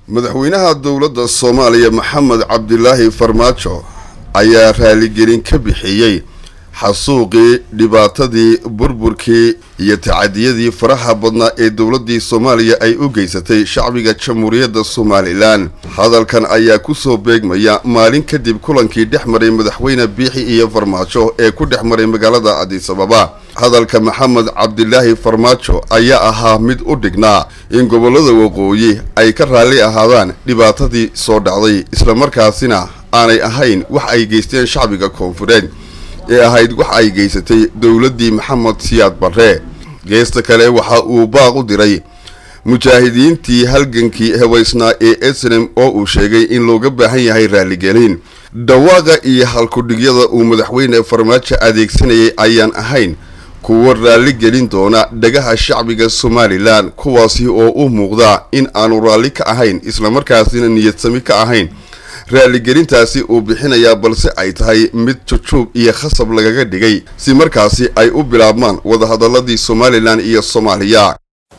madaxweynaha dowladda soomaaliya maxamed cabdilaahi farmaajo ayaa raaligelin ka bixiyey xasuuqii dhibaatadii burburkii iyo tacadiyadii faraha badnaa ee dowladdii soomaaliya ay u geysatay shacbiga jamhuuriyadda somalilan hadalkan ayaa kusoo beegmaya maalin kadib kulankii dhex maray madaxweyne biixi iyo farmaajo ee ku dhex maray magaalada adisababa hadalka maxamed cabdilaahi farmaajo ayaa ahaa mid u dhignaa in gobollada waqooyi ay ka raalli ahaadaan dhibaatadii soo dhacday islamarkaasina aanay ahayn wax ay geysteen shacbiga koonfureed ee ahayd wax ay geysatay dowladdii maxamed siyaad barre geesta kale waxa uu baaq u diray mujaahidiintii halgankii hebaysnaa ee esnem oo uu sheegay in looga baahan yahay raaligelin dhawaaqa iyo halkudhigyada uu madaxweyne farmaajo adeegsanayay ayaan ahayn kuwa raalli gelin doona dhagaha shacbiga somalilan kuwaasi oo u muuqda in aanu raalli ka ahayn islamarkaasina niyadsami ka ahayn raaligelintaasi uu bixinayaa balse ay tahay mid jujuub iyo khasab lagaga dhigay si markaasi ay u bilaabmaan wadahadaladii somalilan iyo soomaaliya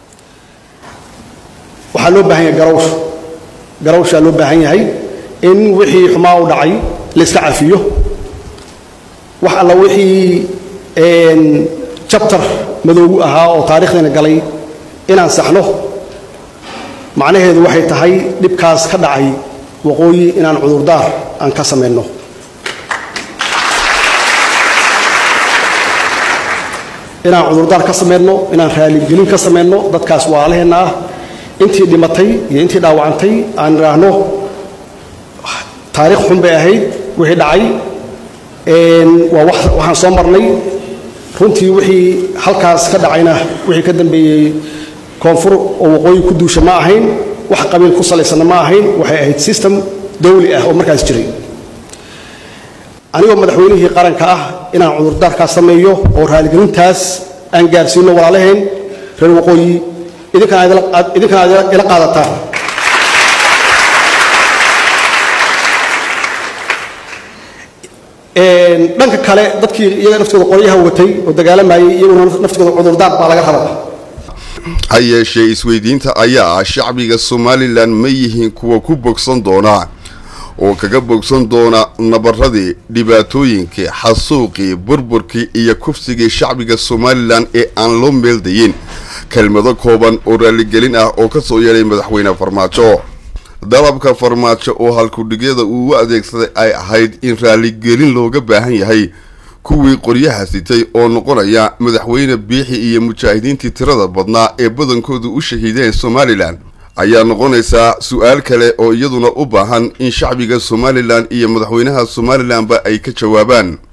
waxaa loo baahan yahay garawsh garawshaa loo baahan yahay in wixii xumaa u dhacay la iska cafiyo wax alla wixii jabtar madoogu ahaa oo taarikhdeena galay inaan saxno macnaheedu waxay tahay dhibkaas ka dhacay waqooyi inaan cudurdaar aan ka samayno inaan cudurdaar ka samayno inaan raaligelin ka samayno dadkaas waalaheenna ah intii dhimatay iyo intii dhaawacantay aan idhaahno taarikh xun bay ahayd wixii dhacay waa waxaan soo marnay runtii wixii halkaas ka dhacayna wixii ka dambeeyey koonfur oo waqooyi ku duusha ma ahayn wax qabiil ku salaysanna ma ahayn waxay ahayd system dawli ah oo markaas jiray anigoo madaxweynihii qaranka ah inaan cudurdaarkaas sameeyo oo raaligelintaas aan gaarsiino walaalaheen reer waqooyi idinkana aad ila qaadataan dhanka kale dadkii iyaga naftooda qoryaha watay oo dagaalamayay iyaguna naftooda cudurdaar baa laga rabaa ha yeeshee isweydiinta ayaa ah shacbiga somalilan ma yihiin kuwa ku bogsan doona oo kaga bogsan doona nabaradii dhibaatooyinkii xasuuqii burburkii iyo kufsigii shacbiga somalilan ee aan loo meeldayin kelmado kooban oo raaligelin ah oo ka soo yeedhay madaxweyne farmaajo dalabka farmaajo oo halkudhigyada uu u adeegsaday ay ahayd in raaligelin looga baahan yahay kuwii qoryaha sitay oo noqonaya madaxweyne biixi iyo mujaahidiintii tirada badnaa ee badankoodu u shahiideen somalilan ayaa noqonaysaa su-aal kale oo iyaduna u baahan in shacbiga somalilan iyo madaxweynaha somalilanba ay ka jawaabaan